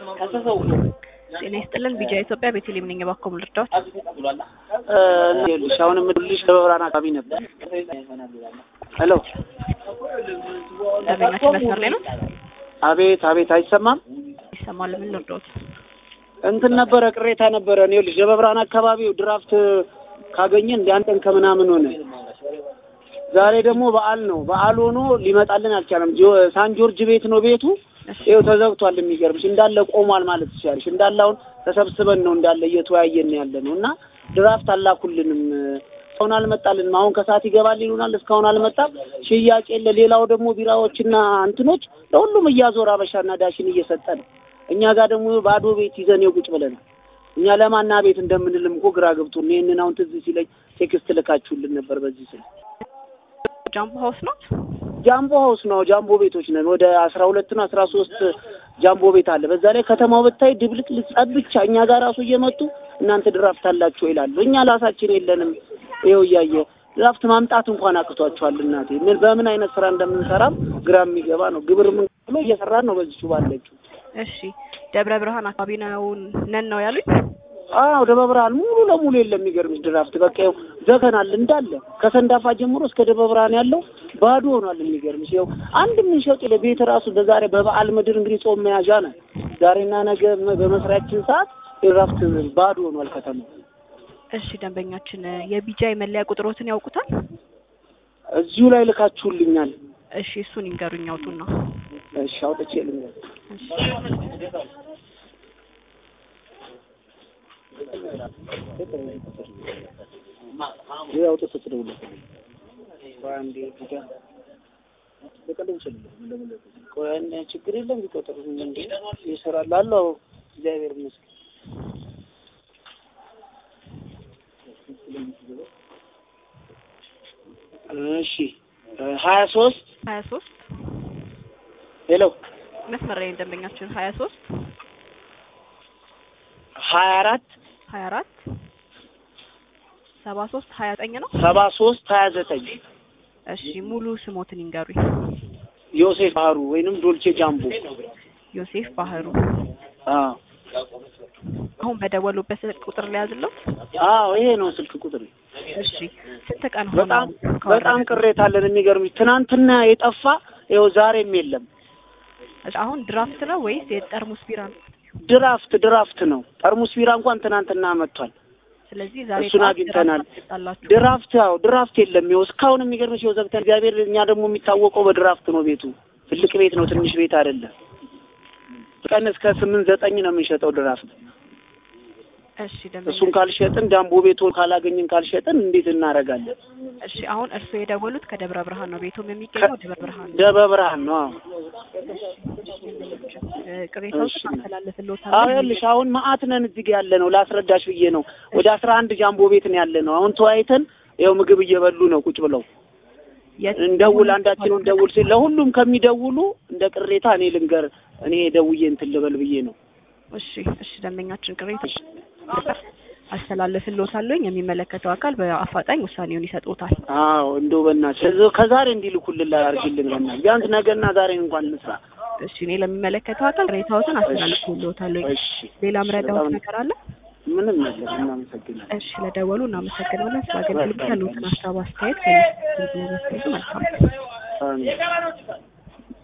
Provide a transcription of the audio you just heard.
ጤና ይስጥልን ቢጃ ኢትዮጵያ ቤተልሔም ነኝ። እባክዎ ምን ልርዳዎት? ይኸውልሽ አሁን የምልሽ በብርሃን አካባቢ ነበር። ሄሎ ደንበኛችን መስመር ላይ ነው? አቤት አቤት፣ አይሰማም? ይሰማል። ምን ልርዳዎት? እንትን ነበረ ቅሬታ ነበረ። ይኸውልሽ በብርሃን አካባቢው ድራፍት ካገኘ እንደ አንድ ቀን ከምናምን ሆነ። ዛሬ ደግሞ በዓል ነው። በዓል ሆኖ ሊመጣልን አልቻለም። ጆ- ሳን ጆርጅ ቤት ነው ቤቱ። ይኸው ተዘግቷል። የሚገርምሽ እንዳለ ቆሟል ማለት ትችያለሽ። እንዳለ አሁን ተሰብስበን ነው እንዳለ እየተወያየን ያለ ነው እና ድራፍት አላኩልንም። እስካሁን አልመጣልንም። አሁን ከሰዓት ይገባል ይሉናል። እስካሁን አልመጣም። ሽያጭ የለ። ሌላው ደግሞ ቢራዎችና እንትኖች ለሁሉም እያዞር አበሻና ዳሽን እየሰጠ ነው። እኛ ጋር ደግሞ ባዶ ቤት ይዘን የቁጭ ብለን እኛ ለማና ቤት እንደምንልም እኮ ግራ ገብቶን ይህንን አሁን ትዝ ሲለኝ ቴክስት ልካችሁልን ነበር በዚህ ስል ጃምቦ ሀውስ ነው? ጃምቦ ሀውስ ነው። ጃምቦ ቤቶች ነን። ወደ አስራ ሁለት ነው አስራ ሶስት ጃምቦ ቤት አለ። በዛ ላይ ከተማው ብታይ ድብልቅ ልጸብ ብቻ እኛ ጋር ራሱ እየመጡ እናንተ ድራፍት አላችሁ ይላሉ። እኛ ራሳችን የለንም። ይኸው እያየ ድራፍት ማምጣት እንኳን አቅቷቸዋል። እናቴ ምን በምን አይነት ስራ እንደምንሰራም ግራ የሚገባ ነው። ግብር ምን ብሎ እየሰራን ነው በዚቹ ባለችው። እሺ ደብረ ብርሃን አካባቢ ነው ነን ነው ያሉኝ? አዎ ደብረ ብርሃን ሙሉ ለሙሉ የለም። የሚገርምሽ ድራፍት በቃ ይኸው ዘግተናል እንዳለ ከሰንዳፋ ጀምሮ እስከ ደብረ ብርሃን ያለው ባዶ ሆኗል። የሚገርምሽ ይኸው አንድ የምንሸጥ የለ ቤት ራሱ በዛሬ በበዓል ምድር እንግዲህ ጾም መያዣ ነው። ዛሬና ነገ በመስሪያችን ሰዓት ድራፍት ባዶ ሆኗል ከተማው። እሺ ደንበኛችን የቢጃ የመለያ ቁጥሮትን ያውቁታል? እዚሁ ላይ ልካችሁልኛል። እሺ እሱን ይንገሩኝ አውጡና። እሺ አውጥቼ ልንገር እሺ ይሄ አውጥተህ ትደውልልህ። ቆይ አንዴ ቢጋ በቀደም ይችላል ቆይ አንዴ ችግር የለም ቢቆጥር እንዴ ይሰራል አለው እግዚአብሔር ይመስገን። እሺ ሀያ ሶስት ሀያ ሶስት ሄሎ መስመር ላይ ደንበኛችን ሀያ ሶስት ሀያ አራት ሀያ አራት ሰባ ሶስት ሀያ ዘጠኝ ነው። ሰባ ሶስት ሀያ ዘጠኝ እሺ ሙሉ ስሞትን ይንገሩኝ። ዮሴፍ ባህሩ ወይንም ዶልቼ ጃምቦ ዮሴፍ ባህሩ። አዎ አሁን በደወሉበት ስልክ ቁጥር ላይ ያዝለት። አዎ ይሄ ነው ስልክ ቁጥር እሺ ስንት ቀን ሆነው በጣም ካወራን? በጣም ቅሬታ አለን የሚገርምሽ ትናንትና የጠፋ ይኸው ዛሬም የለም እሺ አሁን ድራፍት ነው ወይስ የጠርሙስ ቢራ ነው? ድራፍት ድራፍት ነው ጠርሙስ ቢራ እንኳን ትናንትና መጥቷል ስለዚህ ዛሬ እሱን ጠዋት አግኝተናል። ድራፍት አጣላችሁ። ድራፍት ያው ድራፍት የለም ይኸው እስካሁን የሚገርምሽ ይኸው ዘግተን እግዚአብሔር እኛ ደግሞ የሚታወቀው በድራፍት ነው ቤቱ ትልቅ ቤት ነው ትንሽ ቤት አይደለም ቀን እስከ ስምንት ዘጠኝ ነው የምንሸጠው ድራፍት እሺ ደንበኛ እሱን ካልሸጥን ዳምቦ ቤቱ ካላገኝን ካልሸጥን እንዴት እናደርጋለን እሺ አሁን እርስዎ የደወሉት ከደብረ ብርሃን ነው። ቤቱም የሚገኘው ደብረ ብርሃን ነው። ደብረ ብርሃን ነው አዎ እ ቅሬታዎችን እሺ። አስተላልፍልዎታለሁ። አዎ ይኸውልሽ አሁን መዓት ነን እዚህ ጋር ያለ ነው ላስረዳሽ ብዬ ነው ወደ አስራ አንድ ጃምቦ ቤት ነው ያለ ነው አሁን ተወያይተን ይኸው ምግብ እየበሉ ነው ቁጭ ብለው የት- እንደውል አንዳችን እንደውል ሲል ለሁሉም ከሚደውሉ እንደ ቅሬታ እኔ ልንገር እኔ ደውዬ እንትን ልበል ብዬ ነው እሺ እሺ ደንበኛችን ቅሬታ አስተላልፍልዎታለሁ። የሚመለከተው አካል በአፋጣኝ ውሳኔውን ይሰጥዎታል። አዎ እንደው በእናትሽ ከዛሬ እንዲልኩልን ላይ አድርጊልን በእናትሽ ቢያንስ ነገና ዛሬን እንኳን እንስራ እሺ እኔ ለሚመለከተው አካል ቅሬታዎትን አስተላልፍልዎታለሁ። እሺ ሌላ ምረዳዎት ነገር አለ? ምንም የለም እናመሰግናለን እሺ ለደወሉ እናመሰግናለን። ስለ አገልግሎት ያሉትን ሀሳብ አስተያየት ከሚሰጡን መልካም አሜን